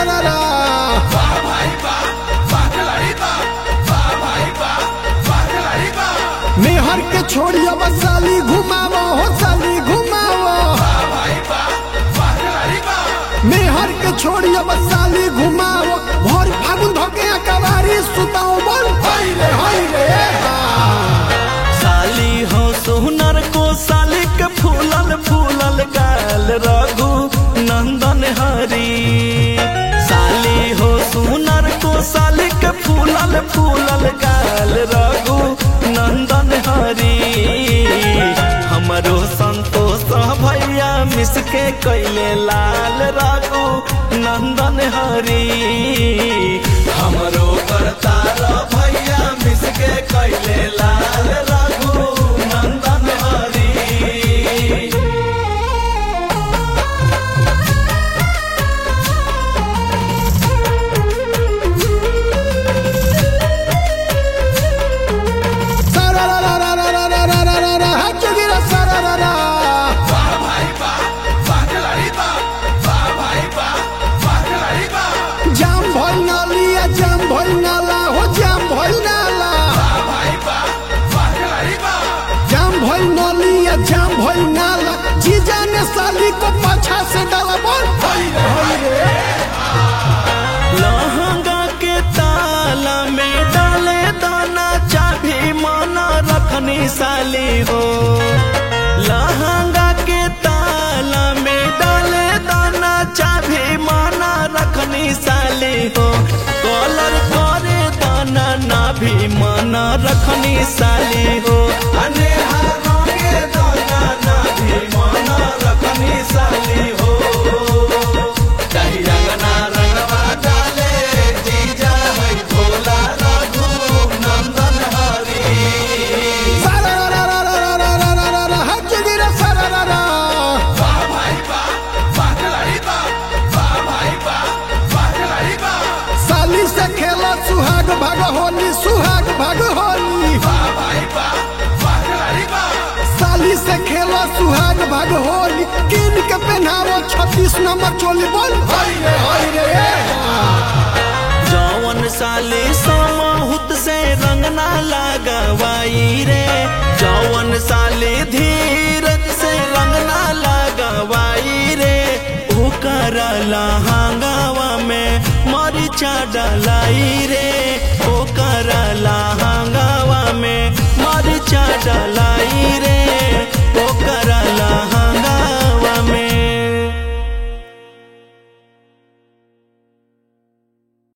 रा रा मेहर के छोड़िया बस साली घुमावो हो साली घुमावो मेहर के छोड़िया बस साली घुमावो भोर फागुन धोके कवारी सुताओ बोल हाय रे हाय रे साली हो सोहनर को साली के फूलल फूलल गाल रघु नंदन हरी साली हो सोहनर को साली के फूलल फूलल गाल रघु नंदन हरी हमरो संतोष भैया मिसके कैले लाल रघु नंदन हरी हमरो करतार भैया मिसके कैले लाल रघु नंदन हरी सारा रा रा रा रा रा रा रा रा रा हा जोगिरा सारा रा रा जाम भइल नालिया जाम भइल नाला हो जाम भइल नाला जाम भइल नालिया जाम भइल नाला जीजा ने साली को पाछा से डाला बोल हाय रे हाय रे लहंगा के ताला में डाले दाना चाभी माना रखनी साली हो लहंगा के ताला में डाले दाना चाभी माना रखनी साली हो कॉलर करे दाना ना भी माना रखनी साली हो अनेहा रंगे दाना ना भी माना रखनी साली हो कही रंगना रंगवा डाले जीजा है भोला रघु नंदन हरी सारा रा रा रा रा रा रा रा रा रा हा जोगिरा सारा रा रा साली से खेला सुहाग भाग होली सुहाग भाग होली साली से खेला सुहाग भाग होली किन के पहनावो छत्तीस नंबर चोली बोल हाय रे हाय रे जौवन साली समहुत से रंगना लगवाई रे जौवन साली धीरज से रंगना लगवाई रे ओकर लहंगावा में मरिचा डलाई रे